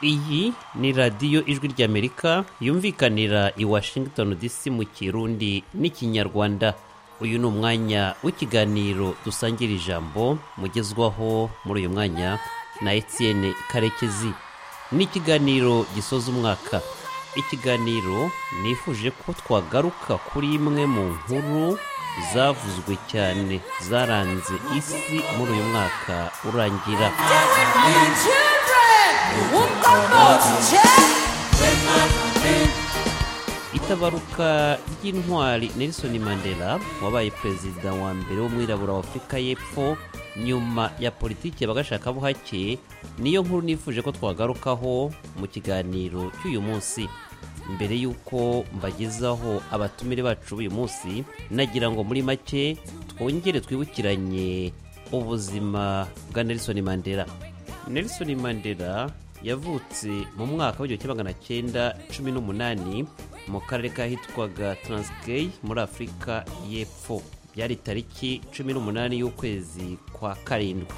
iyi ni radiyo ijwi ry'amerika yumvikanira i washington dc mu kirundi n'ikinyarwanda uyu ni umwanya w'ikiganiro dusangira ijambo mugezwaho muri uyu mwanya na etienne karekezi ni ikiganiro gisoza umwaka ikiganiro nifuje ko twagaruka kuri imwe mu nkuru zavuzwe cyane zaranze isi muri uyu mwaka urangira itabaruka ry'intwari nelson mandela wabaye perezida wa mbere w'umwirabura wa afurika y'epfo nyuma ya politiki bagashaka buhake niyo nkuru nifuje ko twagarukaho mu kiganiro cy'uyu munsi mbere y'uko mbagezaho abatumire bacu b'uyu munsi nagira ngo muri make twongere twibukiranye ubuzima bwa nelson mandela nelson mandela yavutse mu mwaka w'igihumbi magana cyenda cumi n'umunani mu karere kahitwaga taransikei muri afurika y'epfo byari tariki cumi n'umunani y'ukwezi kwa karindwi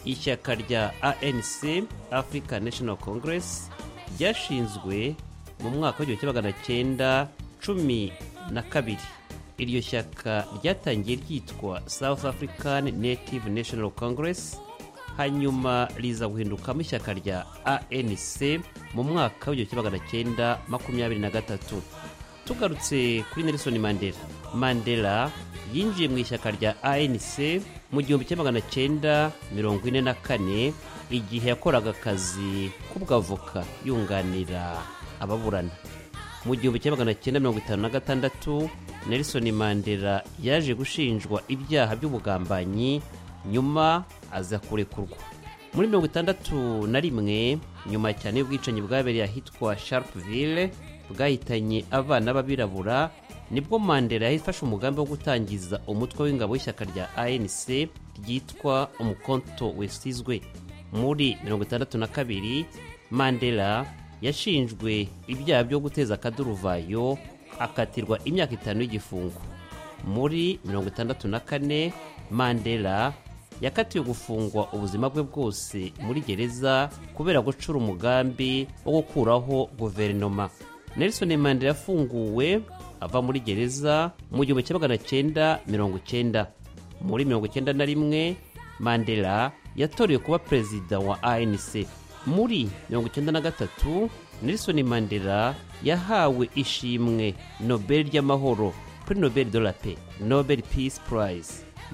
ishyaka rya anc africa national congress ryashinzwe mu mwaka w'igihumbi magana cyenda cumi na kabiri iryo shyaka ryatangiye ryitwa south african native national congress hanyuma riza guhindukamo ishyaka rya anc mu mwaka w'igihumbi magana cyenda makumyabiri na gatatu tugarutse kuri nelson mandela mandela yinjiye mu ishyaka rya anc mu gihumbi kimwe magana cyenda mirongo ine na kane igihe yakoraga akazi k'ubwavoka yunganira ababurana mu gihumbi kimwe magana cyenda mirongo itanu na gatandatu nelson mandela yaje gushinjwa ibyaha by'ubugambanyi nyuma aza kurekurwa muri mirongo itandatu na rimwe nyuma cyane y'ubwicanyi bwabereye ahitwa sharpville bwahitanye abana b'abirabura nibwo mandela yahise afashe umugambi wo gutangiza umutwe w'ingabo w'ishyaka rya anc ryitwa umukonto wesizwe muri mirongo itandatu na kabiri mandela yashinjwe ibyaha byo guteza akaduruvayo akatirwa imyaka itanu y'igifungo muri mirongo itandatu na kane mandela yakatiwe gufungwa ubuzima bwe bwose muri gereza kubera gucura umugambi wo gukuraho guverinoma nelson mandela yafunguwe ava muri gereza mu gihumbi kimwe magana cyenda mirongo cyenda muri mirongo cyenda na rimwe mandela yatorewe kuba perezida wa anc muri mirongo cyenda na gatatu nelson mandela yahawe ishimwe nobel ry'amahoro kuri nobel de la paix nobel peace prize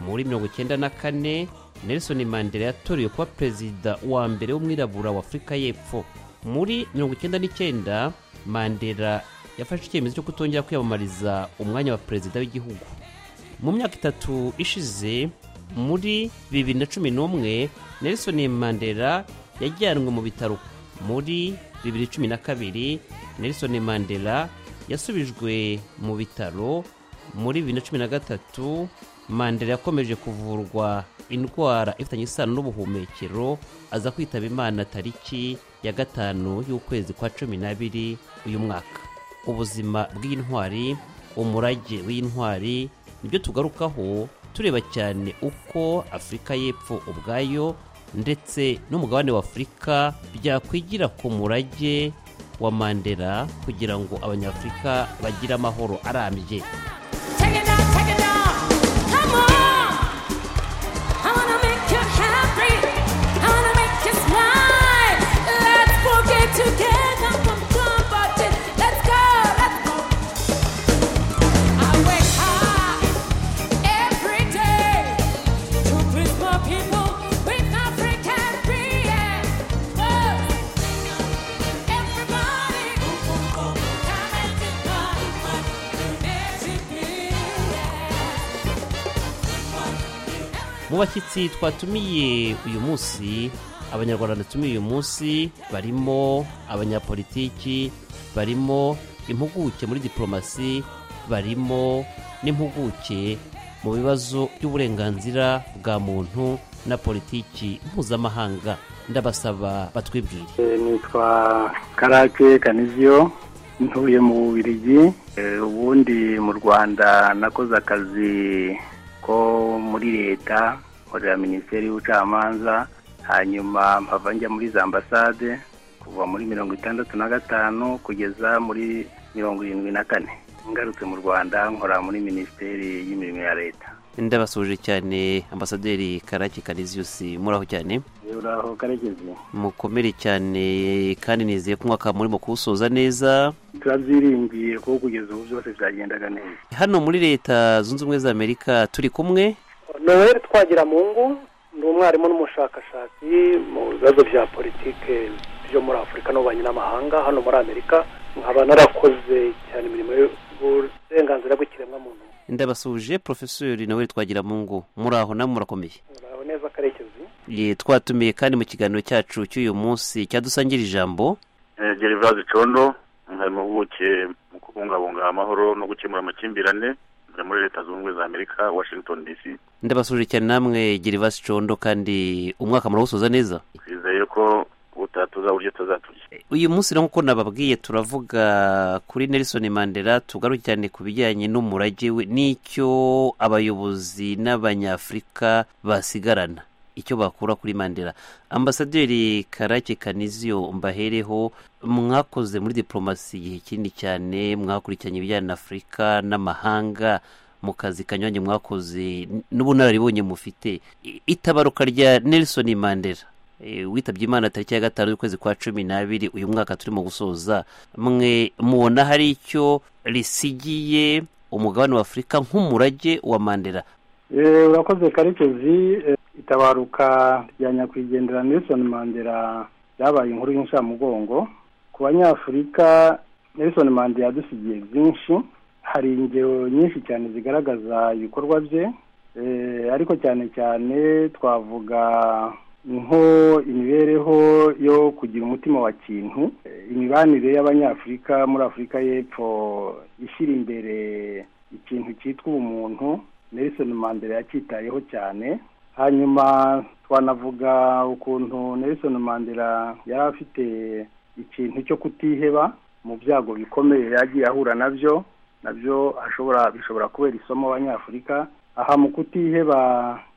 muri mirongo icyenda na kane nelson mandela yatorewe kuba perezida wa mbere w'umwirabura wa afurika y'epfo muri mirongo icyenda n'icyenda mandela yafashe icyemezo cyo kutongera kwiyamamariza umwanya wa perezida w'igihugu mu myaka itatu ishize muri bibiri na cumi n'umwe nelson mandela yajyanwe mu bitaro muri bibiri cumi na kabiri nelson mandela yasubijwe mu bitaro muri bibiri na cumi na gatatu mandela yakomeje kuvurwa indwara ifitanye isano n'ubuhumekero aza kwitaba imana tariki ya gatanu y'ukwezi kwa cumi n'abiri uyu mwaka ubuzima bw'intwari umurage w'intwari nibyo tugarukaho tureba cyane uko afurika y'epfo ubwayo ndetse n'umugabane wa afurika byakwigira ku murage wa mandela kugira ngo abanyafurika bagire amahoro arambye mu bashyitsi twatumiye uyu munsi abanyarwanda dutumiye uyu munsi barimo abanyapolitiki barimo impuguke muri diporomasi barimo n'impuguke mu bibazo by'uburenganzira bwa muntu na politiki mpuzamahanga ndabasaba batwibwire nitwa karake kanizio ntuye mu bubirigi ubundi mu rwanda nakoze akazi ko muri leta nkorera minisiteri y'ubucamanza hanyuma mpava njya muri za ambasade kuva muri mirongo itandatu na gatanu kugeza muri mirongo irindwi na kane ngarutse mu rwanda nkora muri minisiteri y'imirimo ya leta ndabasuje cyane ambasaderi karake kariziyusi muraho cyane uraho karekezi mukomere cyane kandi nizeye ko umwaka murimo kuwusoza neza turabyiringiye kuko kugeza ubu byose byagendaga neza hano muri leta zunze ubumwe za amerika turi kumwe noel twagira mu ngo ni umwarimu n'umushakashatsi mu bibazo bya politike byo muri afurika n'ububanyi n'amahanga hano muri amerika nkaba narakoze cyane imirimo y'uburenganzira bw'ikiremwamuntu ndabasuje porofesori nawe twagira mu ngo muraho nawe murakomeye muraho neza karekezi Ye, twatumiye kandi mu kiganiro cyacu cy'uyu munsi cyadusangira ijambo gerivazi condo nkari impuguke mu kubungabunga amahoro no gukemura amakimbirane nkari muri leta zunze ubumwe za amerika washington dc ndabasuje cyane namwe gerivasi condo kandi umwaka murawusoza neza twizeye ko utatuza uburyo tuzaturya uyu munsi rero nk'uko nababwiye turavuga kuri nelson mandela tugaruke cyane ku bijyanye n'umurage we n'icyo abayobozi n'abanyafurika basigarana icyo bakura kuri mandela ambasaderi karake kaniziyo mbahereho mwakoze muri diporomasi igihe kinini cyane mwakurikiranye ibijyanye na afurika n'amahanga mu kazi kanyuranye mwakoze n'ubunararibonye mufite I- itabaruka rya nelson mandela Eh, witabye imana tariki ya gatanu y'ukwezi kwa cumi n'abiri uyu mwaka turimo gusoza mwe mubona hari icyo risigiye umugabane wa afurika nk'umurage wa mandela Eh, urakoze karekezi Eh, itabaruka rya nyakwigendera nelson mandela ryabaye inkuru y'incamugongo ku banyafurika nelson mandela yadusigiye byinshi hari ingero nyinshi cyane zigaragaza ibikorwa bye Eh, ariko cyane cyane twavuga nko imibereho yo kugira umutima wa kintu Eh, imibanire y'abanyafurika muri afurika y'epfo ishyira imbere ikintu cyitwa ubumuntu nelson mandela yacyitayeho cyane hanyuma twanavuga ukuntu nelson mandela yari afite ikintu cyo kutiheba mu byago bikomeye yagiye ahura nabyo nabyo ashobora bishobora kubera isomo abanyafurika aha mu kutiheba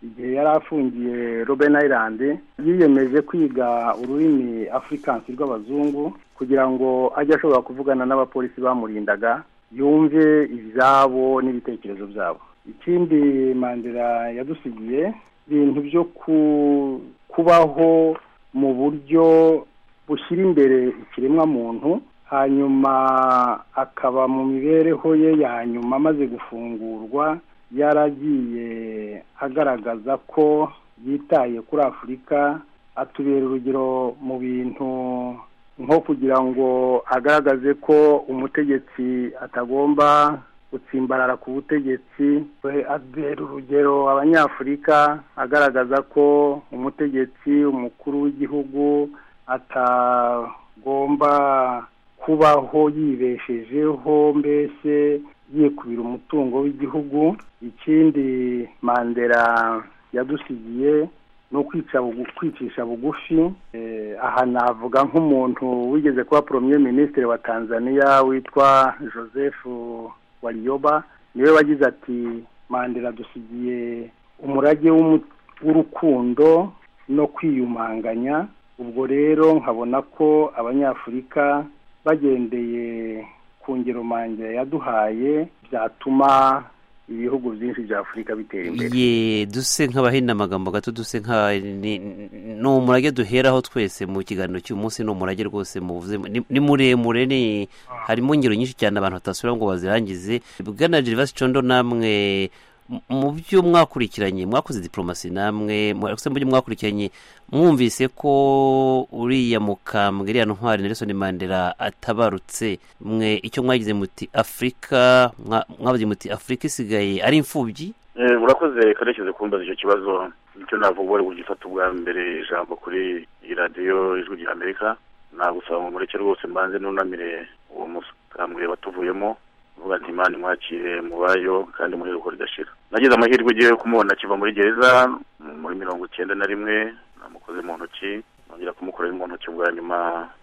igihe yari afungiye robben island yiyemeje kwiga ururimi afrikansi rw'abazungu kugira ngo ajye ashobora kuvugana n'abapolisi bamurindaga yumve ibyabo n'ibitekerezo byabo ikindi mandela yadusigiye ibintu byo ku kubaho mu buryo bushyira imbere ikiremwamuntu hanyuma akaba mu mibereho ye ya nyuma amaze gufungurwa yaragiye agaragaza ko yitaye kuri afurika atubera urugero mu bintu nko kugira ngo agaragaze ko umutegetsi atagomba gutsimbarara ku butegetsi we abera urugero abanyafurika agaragaza ko umutegetsi umukuru w'igihugu atagomba kubaho yibeshejeho mbese yikubira umutungo w'igihugu ikindi mandela yadusigiye ni ukwica bugu- kwicisha bugufi Eh, aha navuga nk'umuntu wigeze kuba premier minisitiri wa tanzania witwa joseph wariyoba niwe wagize ati mandela dusigiye umurage w'umu- w'urukundo no kwiyumanganya ubwo rero nkabona ko abanyafurika bagendeye ku ngero mandela yaduhaye byatuma ibihugu byinshi bya afurika bitera imbere ye duse nk'abahina amagambo gato duse nka ni ni umurage duheraho twese mu kiganiro cy'uyu munsi ni umurage rwose muvuze ni- ni muremure ni harimo ingero nyinshi cyane abantu batasubira ngo bazirangize bwana gerivasi condo namwe mu- mu byo mwakurikiranye mwakoze diporomasi namwe mwakoze mu byo mwakurikiranye mwumvise ko uriya mukambwe iriya ntwari nelson mandela atabarutse mwe icyo mwagize muti afurika mwa- mwavuze muti afurika isigaye ari imfubyi Eh, urakoze karekezi kumbaza icyo kibazo icyo navuga wari ugifata ubwa mbere ijambo kuri iyi radiyo ijwi rya amerika nagusaba mumureke rwose mbanze nunamire uwo musambwe watuvuyemo uvuga ati imana imwakire mubayo kandi muheruko ridashira nagize amahirwe igihe kumubona akiva muri gereza muri mirongo icyenda na rimwe namukoze mu ntoki nongera kumukorera mu ntoki bwa nyuma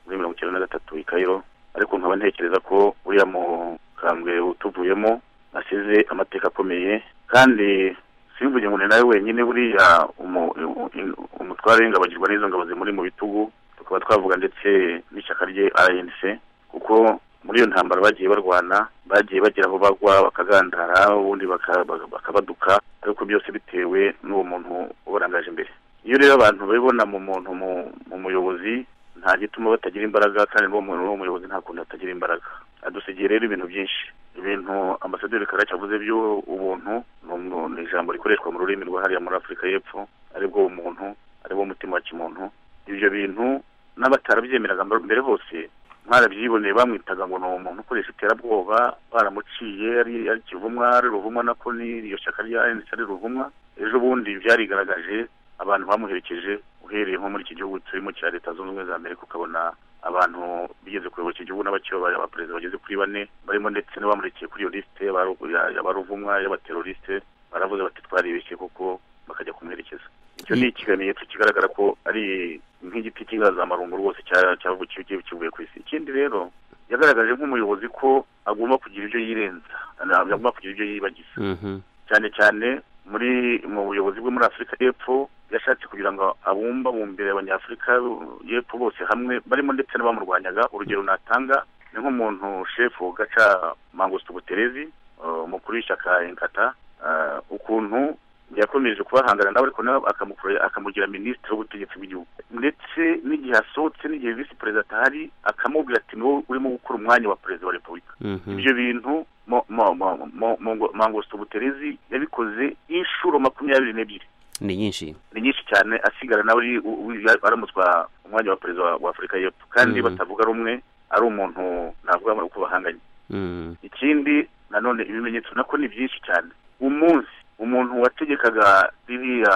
muri mirongo icyenda na gatatu i kayiro ariko nkaba ntekereza ko uriya mukambwe utuvuyemo asize amateka akomeye kandi simvuge ngo ni nawe wenyine buriya umu- u- u- umutware w'ingabo agirwa n'izo ngabo zimuri mu bitugu tukaba twavuga ndetse n'ishyaka rye rnc kuko muri iyo ntambara bagiye barwana bagiye bagira aho bagwa bakagandara ubundi baka- baka- bakabaduka ariko byose bitewe n'uwo muntu ubarangaje imbere iyo rero abantu babibona mu muntu mu- mu muyobozi nta gituma batagira imbaraga kandi n'uwo muntu n'uwo muyobozi nta kuntu atagira imbaraga adusigiye rero ibintu byinshi ibintu ambasaderi karaca avuze by'ubuntu ni umu- ni ijambo rikoreshwa mu rurimi rwa hariya muri afurika y'epfo aribwo umuntu aribwo umutima wa kimuntu ibyo bintu n'abatarabyemeraga mbe- mbere hose mwarabyiboneye bamwitaga ngo ni umuntu ukoresha iterabwoba baramuciye ari ari kivumwa ari ruvumwa nako n'iryo shyaka rya NC ari ruvumwa ejo bundi byarigaragaje abantu bamuherekeje uhereye nko muri iki gihugu turimo cya leta zunze ubumwe za amerika ukabona abantu bigeze kuyobora iki gihugu n'abakiyoboye abaperezida bageze kuri bane barimo ndetse n'abamurikiye kuri iyo lisite y'abaru- ya- y'abaruvumwa y'abaterorisite baravuze bati twaribeshye kuko bakajya kumuherekeza icyo ni ikimenyetso kigaragara ko ari nk'igiti cy'inganzamarumbu rwose cya- cya- cya- cya- kivuye ku isi ikindi rero yagaragaje nk'umuyobozi ko agomba kugira ibyo yirenza agomba kugira ibyo yibagiza Mhm. cyane cyane muri mu buyobozi bwo muri afurika y'epfo yashatse kugira ngo abumbabumbire abanyafurika y'epfo bose hamwe barimo ndetse n'abamurwanyaga urugero natanga ni nk'umuntu shefu gaca mangusto buterezi eh, umukuru w'ishyaka inkata eh, ukuntu yakomeje kubahangana nawe ariko nawe akamukora- akamugira minisitiri w'ubutegetsi bw'igihugu ndetse n'igihe asohotse n'igihe visi perezida atahari akamubwira ati ni wowe urimo gukora umwanya wa perezida wa repubulika Mhm. ibyo bintu mo- mo- mo- mo- mo- mangosto buterezi yabikoze inshuro makumyabiri n'ebyiri ni nyinshi ni nyinshi cyane asigara nawe ari- u- u- ya- aramutswa umwanya wa perezida wa- wa afurika y'epfo kandi Mhm. batavuga rumwe ari umuntu navuga ngo uko bahanganye Mhm. ikindi nanone ibimenyetso nako ni byinshi cyane umunsi umuntu wategekaga ririya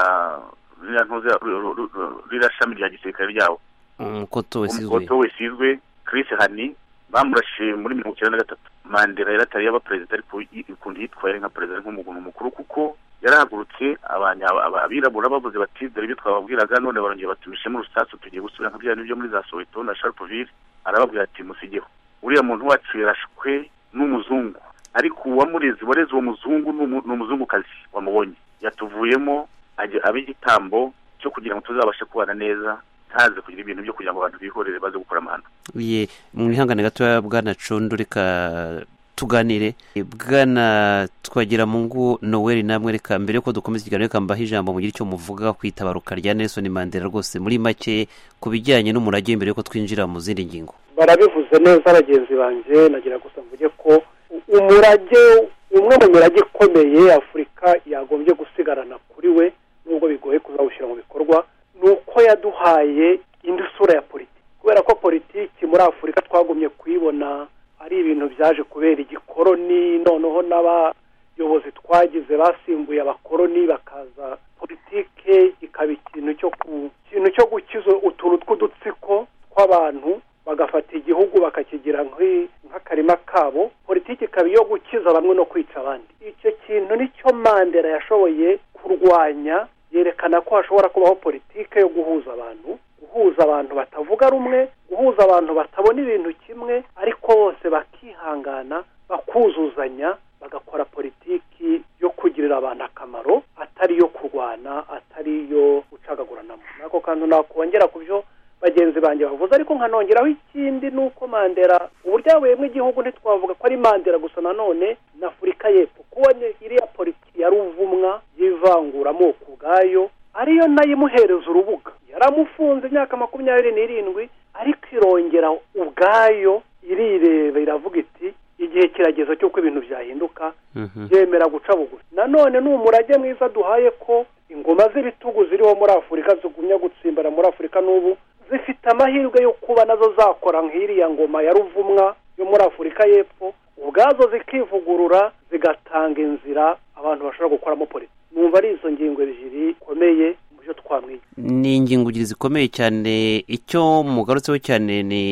ririya ntuze ru- ru- ru- ririya shami rya gisirikare ryawo umukoto wesizwe umukoto wesizwe Chris Hani bamurashe muri mirongo icyenda na gatatu Mandela yari atari yaba perezida ariko i- ukuntu yitwaye nka perezida ari nk'umuntu mukuru kuko yarahagurutse abanya aba- abirabura bavuze bati dore ibyo twababwiraga none barongera batumishemo urusasu tugiye gusubira nka bya byo muri za Soweto na Sharpeville arababwira ati musigeho uriya muntu wacu yarashwe n'umuzungu ariko uwamurezi wareze uwo muzungu ni umu- ni umuzungukazi wamubonye yatuvuyemo ajya- aba igitambo cyo kugira ngo tuzabashe kubana neza ntaze kugira ibintu byo kugira ngo abantu bihorere baze gukora amahano ye mu ihangane gatoya bwana condo reka tuganire bwana twagira mu ngo noweli namwe reka mbere yuko dukomeza ikiganiro reka mbaho ijambo mugire icyo muvuga ku itabaruka rya nelson mandela rwose muri make ku bijyanye n'umurage mbere yuko twinjira mu zindi ngingo barabivuze neza bagenzi banjye nagira gusa mvuge ko u- umurage umwe mu mirage ikomeye afurika yagombye gusigarana kuri we nubwo bigoye kuzawushyira mu bikorwa ni uko yaduhaye indi sura ya politiki kubera ko politiki muri afurika twagumye kuyibona ari ibintu byaje kubera igikoroni noneho n'abayobozi twagize basimbuye abakoroni bakaza politike ikaba ikintu cyo ku kintu cyo gukiza utuntu tw'udutsiko tw'abantu bagafata igihugu bakakigira nk'i- nk'akarima kabo politiki ikaba iyo gukiza bamwe no kwica abandi icyo kintu nicyo mandela yashoboye kurwanya yerekana ko hashobora kubaho politike yo guhuza abantu guhuza abantu batavuga rumwe guhuza abantu batabona ibintu kimwe ariko bose bakihangana bakuzuzanya bagakora politiki yo kugirira abantu akamaro atari iyo kurwana atari iyo gucagaguranamo nako kandi nakongera ku byo bagenzi banjye bavuze ariko nkanongeraho ikindi ni uko mandela uburyo yabayemo igihugu ntitwavuga ko ari mandela gusa nanone na afurika y'epfo kubonye iriya politiki ya ruvumwa y'ivanguramoko ubwayo ariyo nayo imuhereza urubuga yaramufunze imyaka makumyabiri n'irindwi ariko irongera ubwayo irireba iravuga iti igihe kirageze cy'uko ibintu byahinduka Mhm. yemera guca bugufi nanone ni umurage mwiza duhaye ko ingoma z'ibitugu ziriho muri afurika zigumya gutsimbara muri afurika n'ubu zifite amahirwe yo kuba nazo zakora nk'iriya ngoma ya ruvumwa yo muri afurika y'epfo ubwazo zikivugurura zigatanga inzira abantu bashobora gukoramo politiki numva ari izo ngingo ebyiri zikomeye mu byo twamwiga ni ingingo ebyiri zikomeye cyane icyo mugarutseho cyane ni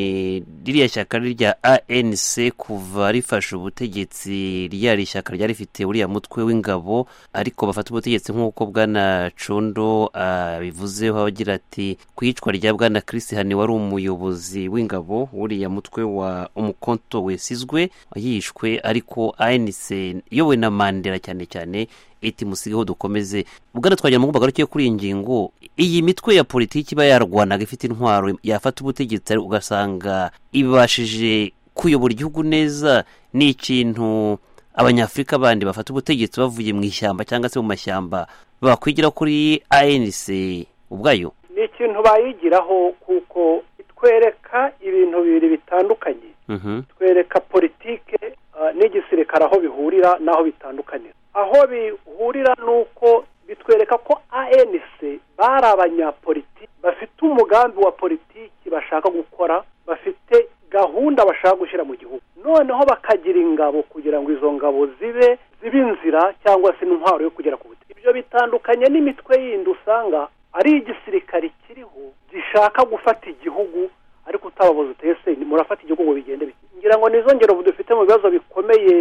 ririya shyaka rya anc kuva rifashe ubutegetsi ryari ishyaka ryari rifite uriya mutwe w'ingabo ariko bafata ubutegetsi nk'uko bwana condo abivuzeho agira ati ku iyicwa rya bwana Chris hani wari umuyobozi w'ingabo uriya mutwe wa umukonto wesizwe yishwe ariko anc iyobowe na mandela cyane cyane iti musigeho dukomeze bwana twagira mu garukiye kuri iyi ngingo iyi mitwe ya politiki iba yarwanaga ifite intwaro yafata ubutegetsi ugasanga ibashije kuyobora igihugu neza ni ikintu abanyafurika bandi bafata ubutegetsi bavuye mu ishyamba cyangwa se mu mashyamba bakwigira kuri anc ubwayo ni ikintu bayigiraho kuko itwereka ibintu bibiri bitandukanye Mhm, twereka politike ah, n'igisirikare aho bihurira n'aho bitandukanira aho bihurira ni uko bitwereka ko anc bari abanyapolitiki bafite umugambi wa politiki bashaka gukora bafite gahunda bashaka gushyira mu gihugu noneho bakagira ingabo kugira ngo izo ngabo zibe zibe inzira cyangwa se intwaro yo kugera ku butegetsi ibyo bitandukanye n'imitwe yindi usanga ari igisirikare kiriho gishaka gufata igihugu ariko utababuze utese murafata igihugu ngo bigende bite ngira ngo nizo ngero dufite mu bibazo bikomeye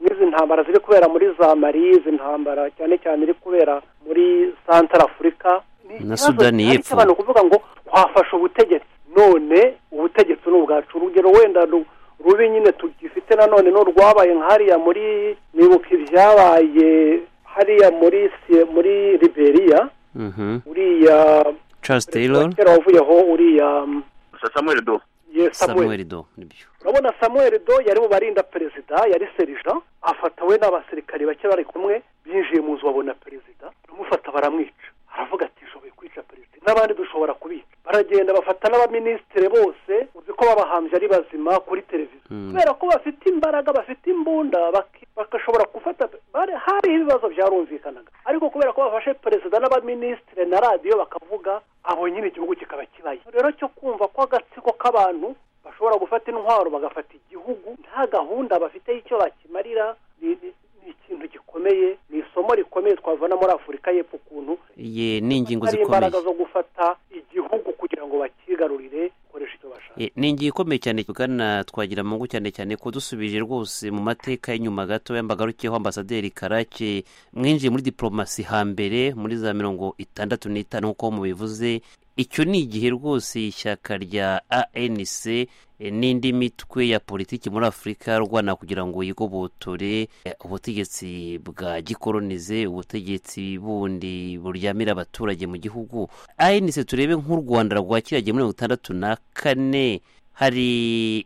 n'izi ntambara ziri kubera muri za mari izi ntambara cyane cyane iri kubera muri santara afurika ni Na ikibazo Sudani gihari y'Epfo. cy'abantu kuvuga ngo twafashe ubutegetsi none ubutegetsi ni ubwacu urugero wenda ru- rubi nyine tugifite nanone n'urwabaye nk'hariya muri nibuka ibyabaye hariya muri Sie- muri liberia mhm. uriya charles taylor kera wavuyeho uriya mm, samuel do ye samuel samuel do nibyo urabona samuel do yari mu barinda perezida yari serija afatawe n'abasirikari bake bari kumwe binjiye mu nzu babona perezida baramufata baramwica aravuga ati shoboye kwica perezida n'abandi dushobora kubica baragenda bafata n'abaminisitiri bose uzi ko babahambye ari bazima kuri televiziyo Mm. kubera ko bafite imbaraga bafite imbunda baki- bagashobora gufata bari hariho ibibazo byarumvikanaga ariko kubera ko bafashe perezida n'abaminisitiri na radiyo bakavuga abo nyine igihugu kikaba kibaye rero cyo kumva ko agatsiko k'abantu bashobora gufata intwaro bagafata igihugu nta gahunda bafite y'icyo bakimarira ni- ni ni ikintu gikomeye ni isomo rikomeye twavana muri afurika y'epfo ukuntu ye ni ingingo hari imbaraga zikomeye zo gufata igihugu kugira ngo bakigarurire bakoresha icyo bashaka Eh, ni ingingo ikomeye cyane bwana twagira mungu cyane cyane ko dusubije rwose mu mateka y'inyuma gato yambagarukiyeho ambasaderi karake mwinjiye muri diporomasi hambere muri za mirongo itandatu n'itanu nk'uko mubivuze icyo ni igihe rwose ishyaka rya anc eh, n'indi mitwe ya politiki muri afurika rwana kugira ngo yigobotore eh, ubutegetsi bwa gikoronize ubutegetsi bundi buryamira abaturage mu gihugu anc turebe nk'u rwanda rwa kiriya gihe muri mirongo itandatu na kane hari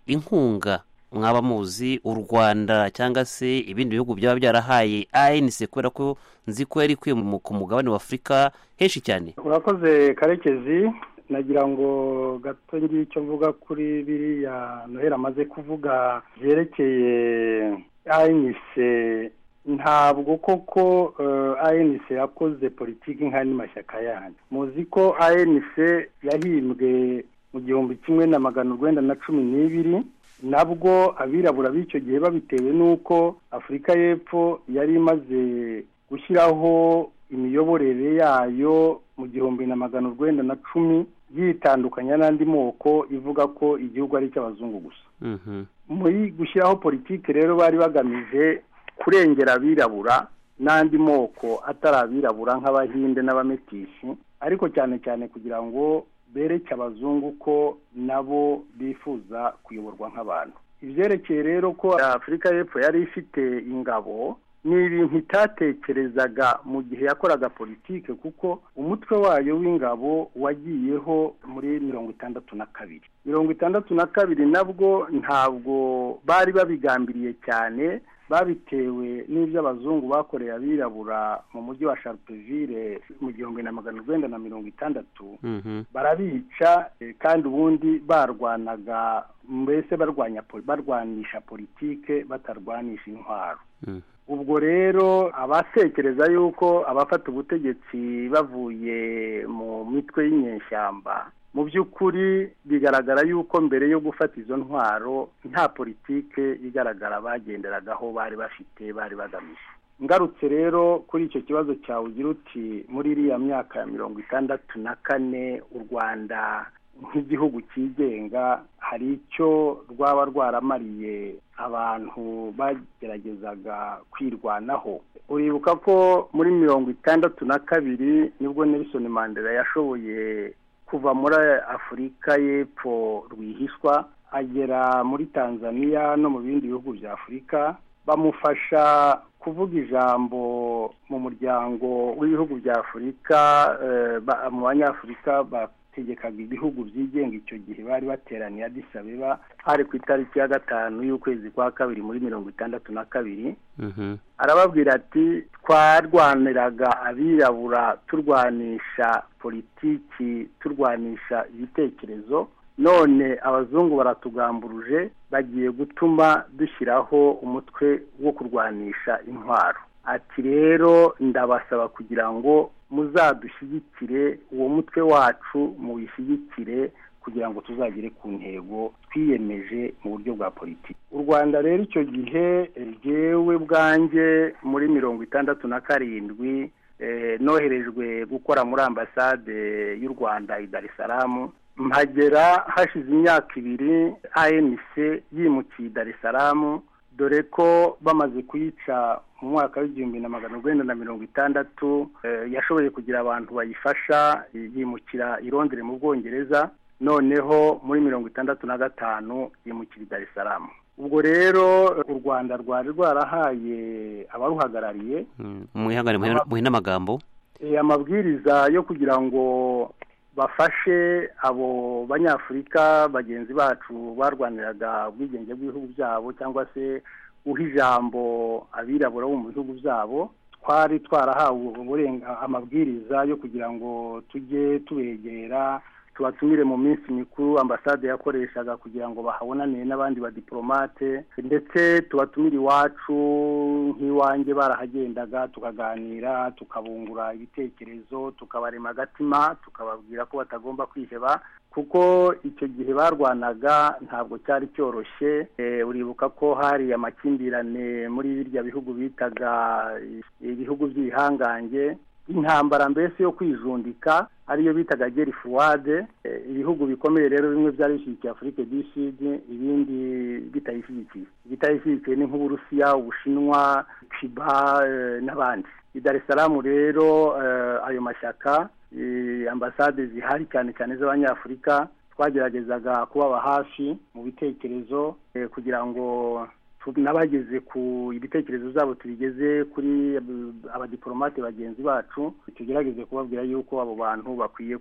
inkunga mwaba muzi u rwanda cyangwa se ibindi bihugu byaba byarahaye anc kubera ko nzi ko yari ikwiye mu- ku mugabane wa afurika henshi cyane urakoze karekezi nagira ngo gato ngira icyo mvuga kuri biriya noheli amaze kuvuga byerekeye anc ntabwo koko eh, anc yakoze politiki nk'andi mashyaka yandi muzi ko anc yahimbwe mu gihumbi kimwe na magana urwenda na cumi n'ibiri nabwo abirabura b'icyo gihe babitewe n'uko afurika y'epfo yari imaze gushyiraho imiyoborere yayo mu gihumbi na magana urwenda na cumi yitandukanya n'andi moko ivuga ko igihugu ari icy'abazungu gusa Mhm. muri gushyiraho politiki rero bari bagamije kurengera abirabura n'andi moko atari abirabura nk'abahinde n'abamekishi ariko cyane cyane kugira ngo bereke abazungu ko nabo bifuza kuyoborwa nk'abantu ibyerekeye rero ko afurika y'epfo yari ifite ingabo ni ibintu itatekerezaga mu gihe yakoraga politiki kuko umutwe wayo w'ingabo wagiyeho muri mirongo itandatu na kabiri mirongo itandatu na kabiri nabwo ntabwo bari babigambiriye cyane babitewe n'ibyo abazungu bakoreye abirabura mu mujyi wa sharpeville mu gihumbi na magana urwenda na mirongo itandatu Mhm. barabica eh, kandi ubundi barwanaga mbese barwanya po- barwanisha politike batarwanisha intwaro Mhm. ubwo rero abatekereza yuko abafata ubutegetsi bavuye mu mitwe y'inyeshyamba mu by'ukuri bigaragara yuko mbere yo gufata izo ntwaro nta politike igaragara bagenderagaho bari bafite bari bagamije ngarutse rero kuri icyo kibazo cyawe ugira uti muri iriya myaka ya mirongo itandatu na kane u rwanda nk'igihugu cyigenga hari icyo rwaba rwaramariye abantu bageragezaga kwirwanaho uribuka ko muri mirongo itandatu na kabiri nibwo nelson mandela yashoboye kuva muri afurika y'epfo rwihishwa agera muri tanzania no mu bindi bihugu bya afurika bamufasha kuvuga ijambo mu muryango w'ibihugu bya afurika mu banyafurika bategekaga ibihugu byigenga icyo gihe bari bateraniye adisabeba hari ku itariki ya gatanu y'ukwezi kwa kabiri muri mirongo itandatu na kabiri arababwira ati twarwaniraga abirabura turwanisha politiki turwanisha ibitekerezo none abazungu baratugamburuje bagiye gutuma dushyiraho umutwe wo kurwanisha intwaro ati rero ndabasaba kugira ngo muzadushyigikire uwo mutwe wacu muwishyigikire kugira ngo tuzagere ku ntego twiyemeje mu buryo bwa politiki u rwanda rero icyo gihe ryewe bwanjye muri mirongo itandatu na karindwi noherejwe gukora muri ambasade y'u rwanda i dar es salaam mpagera hashize imyaka ibiri anc yimukiye i dar es salaam dore ko bamaze kuyica mu mwaka w'igihumbi na magana urwenda na mirongo itandatu yashoboye kugira abantu bayifasha yimukira i Londres mu bwongereza noneho muri mirongo itandatu na gatanu yimukira i dar es salaam ubwo rero u rwanda rwari rwarahaye abaruhagarariye muhe n'amagambo amabwiriza yo kugira ngo bafashe abo banyafurika bagenzi bacu barwaniraga ubwigenge bw'ibihugu byabo cyangwa se uha ijambo abirabura bo mu bihugu byabo twari twarahawe amabwiriza yo kugira ngo tujye tubegera tubatumire mu minsi mikuru ambasade yakoreshaga kugira ngo bahabonane n'abandi badiporomate ndetse tubatumire iwacu nk'iwanjye barahagendaga tukaganira tukabungura ibitekerezo tukabarema agatima tukababwira ko batagomba kwiheba kuko icyo gihe barwanaga ntabwo cyari cyoroshye uribuka ko hari amakimbirane muri birya bihugu bitaga ibihugu by'ibihangange intambara mbese yo kwijundika ariyo bitaga geri fuwade ibihugu bikomeye rero bimwe byari bishyigikiye afurike du sud ibindi bitayishyigikiye bitayishyigikiye ni nk'uburusiya ubushinwa cuba n'abandi i dar es salaam rero ayo mashyaka ambasade zihari cyane cyane z'abanyafurika twageragezaga kubaba hafi mu bitekerezo kugira ngo n'abageze ku ibitekerezo zabo tubigeze kuri abadiporomate bagenzi bacu tugerageze kubabwira yuko abo bantu bakwiye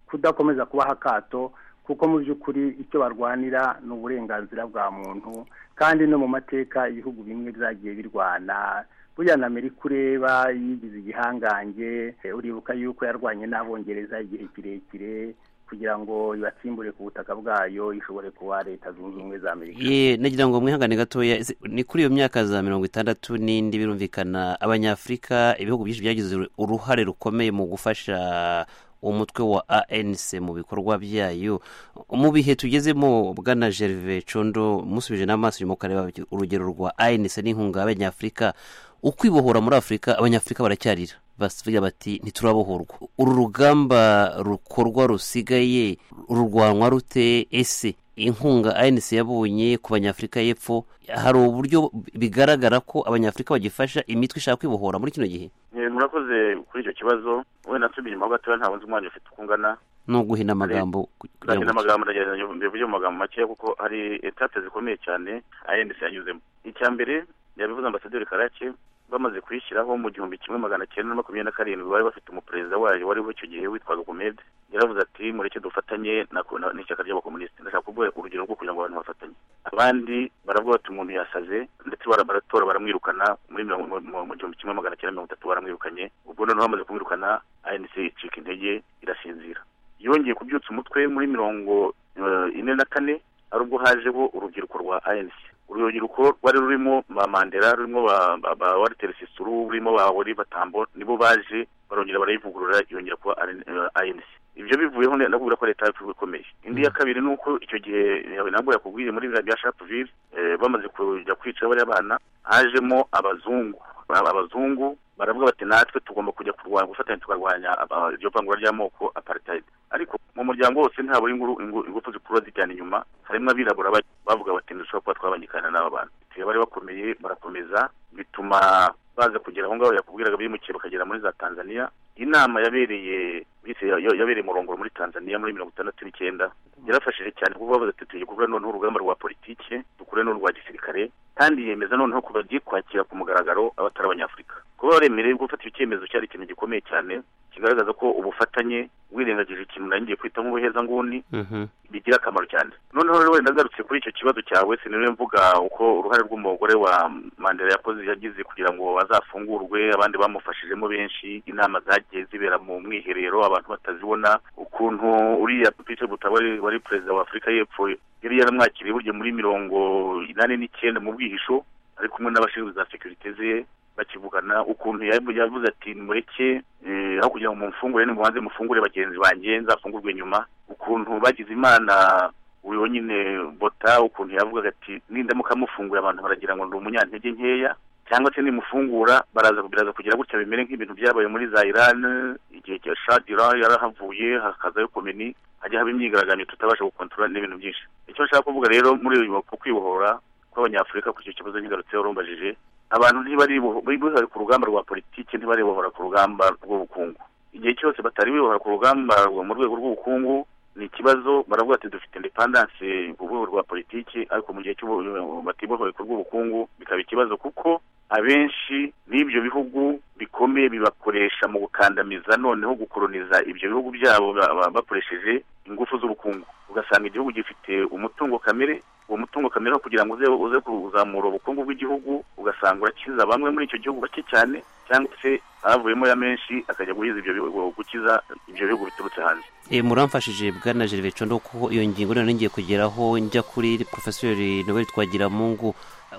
kudakomeza kubaha akato kuko mu by'ukuri icyo barwanira ni uburenganzira bwa muntu kandi no mu mateka ibihugu bimwe byagiye birwana buriya na amerika ureba yigize igihangange uribuka yuko yarwanye n'abongereza igihe kirekire kugira ngo ibatsimbure ku butaka bwayo ishobore kuba leta zunze ubumwe za amerika ye nagira ngo mwihangane gatoya ni kuri iyo myaka za mirongo itandatu n'indi birumvikana abanyafurika ibihugu byinshi byagize uruhare rukomeye mu gufasha umutwe wa anc mu bikorwa byayo mu bihe tugezemo bwana gerve condo musubije n'amaso inyuma ukareba urugero rwa anc n'inkunga y'abanyafurika ukwibohora muri afurika abanyafurika baracyarira basigaye bati ntiturabohorwa uru rugamba rukorwa rusigaye rurwanwa rute ese inkunga anc yabonye ku banyafurika y'epfo hari uburyo bigaragara ko abanyafurika bagifasha imitwe ishaka kwibohora muri kino gihe murakoze kuri icyo kibazo wenda nsubira inyuma gatoya ntabwo nzi umwanya ufite uko ungana no guhina amagambo kugira amagambo ndagerageza mbivuge mu magambo makeya kuko hari etape zikomeye cyane anc yanyuzemo icya mbere yabivuze ambasaderi karake bamaze kuyishyiraho mu gihumbi kimwe magana cyenda na makumyabiri na karindwi bari bafite umuperezida wayo wariho icyo gihe witwaga gomede yaravuze ati mureke dufatanye n'ishyaka ry'abakomunisiti ndashaka kuvuga urugero rwo kugira ngo abantu bafatanye abandi baravuga bati umuntu yasaze ndetse baratora baramwirukana muri mu gihumbi kimwe magana cyenda mirongo itatu baramwirukanye ubwo noneho bamaze kumwirukana anc icika intege irasinzira yongeye kubyutsa umutwe muri mirongo ine na kane ari ubwo hajeho urubyiruko rwa anc urubyiruko rwari rurimo ba mandela rurimo ba wariteri sisuru rurimo ba oliva tambo nibo baje barongera barayivugurura yongera kuba anc ibyo bivuyeho nakubwira ko leta yacu ikomeye indi ya kabiri ni uko icyo gihe nabwo yakubwiye muri biriya bya shapuvire bamaze kujya kwica bariya bana hajemo abazungu abazungu baravuga bati natwe tugomba kujya kurwanya gufatanya tukarwanya iryo vangura ry'amoko apartheid ariko mu muryango wose ntabwo ingufu zikurura zijyana inyuma harimo abirabura bavuga bati ntidushobora kuba twabangikana n'aba bantu bari bakomeye barakomeza bituma baza kugera aho ngaho yakubwiraga bimukiye bakagera muri za tanzania inama yabereye yabereye murongoro muri tanzania muri mirongo itandatu n'icyenda yarafashije cyane kuko bavuze ati tugiye kuvuga noneho urugamba rwa politike dukure n'urwa gisirikare kandi yemeza noneho ko bagiye kwakira ku mugaragaro abatari abanyafurika kuba baremerewe gufata icyemezo cyari ikintu gikomeye cyane kigaragaza ko ubufatanye wirengagije ikintu naringiye kwita nk'ubuhezanguni bigira akamaro cyane noneho rero wenda ngarutse kuri icyo kibazo cyawe siniriwe mvuga uko uruhare rw'umugore wa mandela yakoze yagize kugira ngo azafungurwe abandi bamufashijemo benshi inama zagiye zibera mu mwiherero abantu batazibona ukuntu uriya pite butabari wari perezida wa afurika y'epfo yari yaramwakiriye burya muri mirongo inani n'icyenda mu bwihisho ari kumwe n'abashinzwe za sekirite ze bakivugana ukuntu yavuze ati mureke aho kugira ngo mumfungure nimubanze mufungure bagenzi banjye nzafungurwe nyuma ukuntu bagize imana uyu nyine bota ukuntu yavugaga ati nindamuka mufungura abantu baragira ngo ni umunyantege nkeya cyangwa se nimufungura baraza biraza kugira gutya bimere nk'ibintu byabaye muri za iran igihe cya shadira yarahavuye hakazayo komini hajya haba imyigaragambyo tutabasha gukontorora n'ibintu byinshi icyo nshaka kuvuga rero muri uyu ku kwibohora kw'abanyafurika kuri icyo kibazo nkigarutseho rumbajije abantu ntibari ku rugamba rwa politiki ntibaribohora ku rugamba rw'ubukungu igihe cyose batari bibohora ku rugamba mu rwego rw'ubukungu ni ikibazo baravuga ati dufite indepandanse ku rwego rwa politiki ariko mu gihe batibohoye ku rw'ubukungu bikaba ikibazo kuko abenshi n'ibyo bihugu bikomeye bibakoresha mu gukandamiza noneho gukoroniza ibyo bihugu byabo bakoresheje ingufu z'ubukungu ugasanga igihugu gifite umutungo kamere uwo mutungo kamere kugira ngo uze kuzamura ubukungu bw'igihugu ugasanga urakiza bamwe muri icyo gihugu bake cyane cyangwa se avuyemo ya menshi akajya guhiza ibyo gukiza ibyo bihugu biturutse hanze muramfashije bwana gervais condo kuko iyo ngingo noneho ngiye kugeraho njya kuri porofesori nobel twagiramungu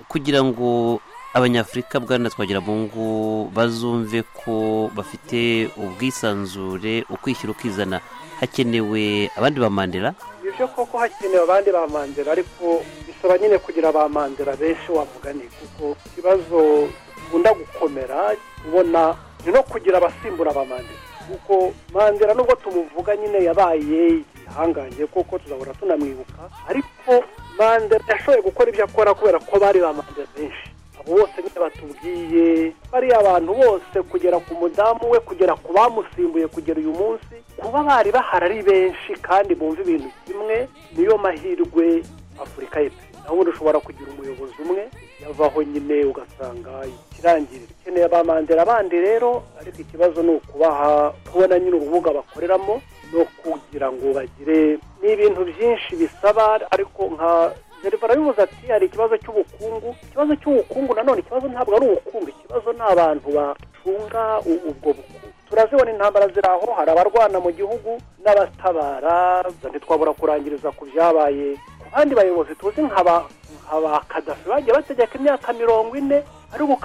kugira ngo abanyafurika bwana twagiramungu bazumve ko bafite ubwisanzure ukwishyira ukizana hakenewe abandi ba mandela byo koko hakenewe abandi ba mandela ariko bisaba nyine kugira ba mandela benshi wavuga ni kuko ikibazo gikunda gukomera ubona ni no kugira abasimbura ba mandela kuko mandela nubwo tumuvuga nyine yabaye igihangange kuko tuzahora tunamwibuka ariko mandela yashoboye gukora ibyo akora kubera ko bari ba mandela benshi bose nyine batubwiye bariya abantu bose kugera ku mudamu we kugera ku bamusimbuye kugera uyu munsi kuba bari bahari ari benshi kandi bumva ibintu kimwe niyo mahirwe afurika y'epfo naho ubundi ushobora kugira umuyobozi umwe yavaho nyine ugasanga ikirangirira ukeneye abamandera abandi rero ariko ikibazo ni ukubaha kubona nyine urubuga bakoreramo no kugira ngo bagire ni ibintu byinshi bisaba ariko nka deriva arabivuze ati hari ikibazo cy'ubukungu ikibazo cy'ubukungu nanone ikibazo ntabwo ari ubukungu ikibazo ni abantu bacunga ubwo bukungu turazibona intambara ziri aho hari abarwana mu gihugu n'abatabara ntitwabura kurangiriza ku byabaye ku bandi bayobozi tuzi nka ba kadafi bagiye bategeka imyaka mirongo ine ariko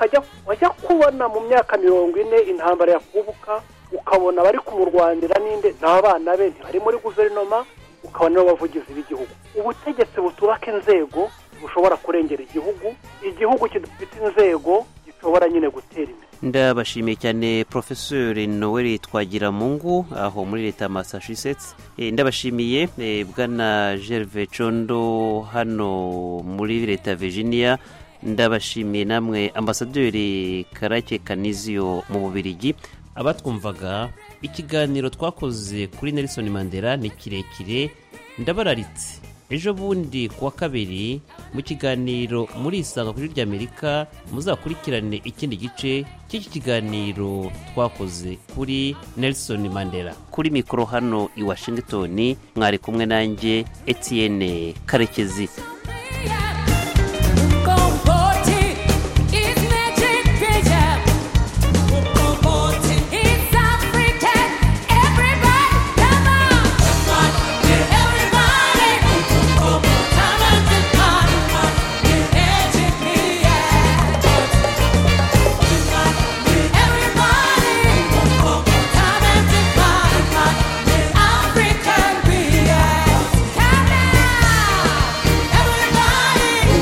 wajya kubona mu myaka mirongo ine intambara yakubuka ukabona bari kumurwanira n'inde n'abana be ntibari muri guverinoma ukabona n'abavugizi b'igihugu ubutegetsi butubaka inzego bushobora kurengera igihugu igihugu kidafite inzego gishobora nyine gutera imbere ndabashimiye cyane porofesori noel twagiramungu aho muri leta ya massachusetts ndabashimiye bwana gerve condo hano muri leta ya virginia ndabashimiye namwe ambasaderi karake kaniziyo mu bubirigi abatwumvaga ikiganiro twakoze kuri nelson mandela ni kirekire ndabararitse ejo bundi ku wa kabiri mu kiganiro murisanga kuri ry'amerika muzakurikirane ikindi gice cy'iki kiganiro twakoze kuri nelson mandela kuri mikoro hano i washington mwari kumwe nanjye etienne karekezi African beer. Come now, everybody.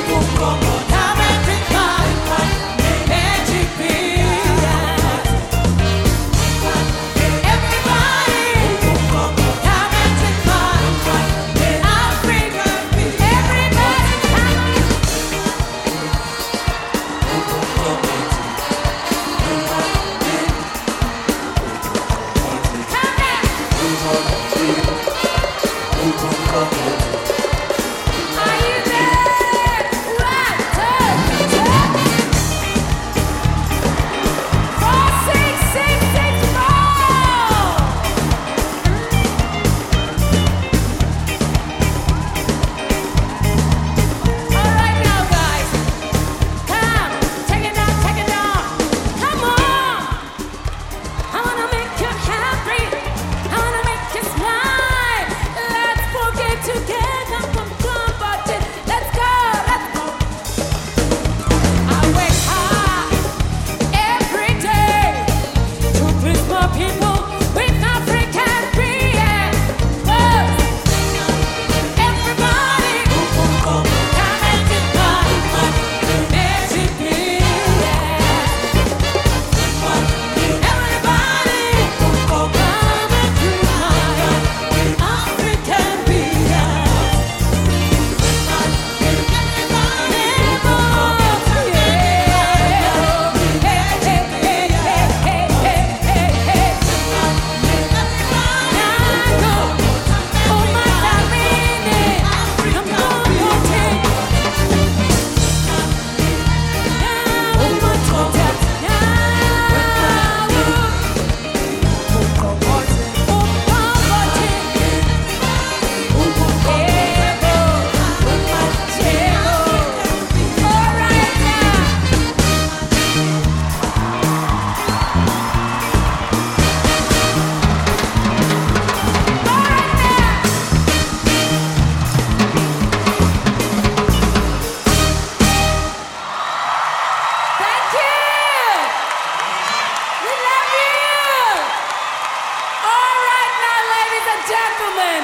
and gentlemen,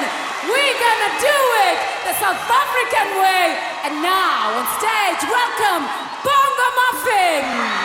we're gonna do it the South African way. And now on stage, welcome Bongo Muffin.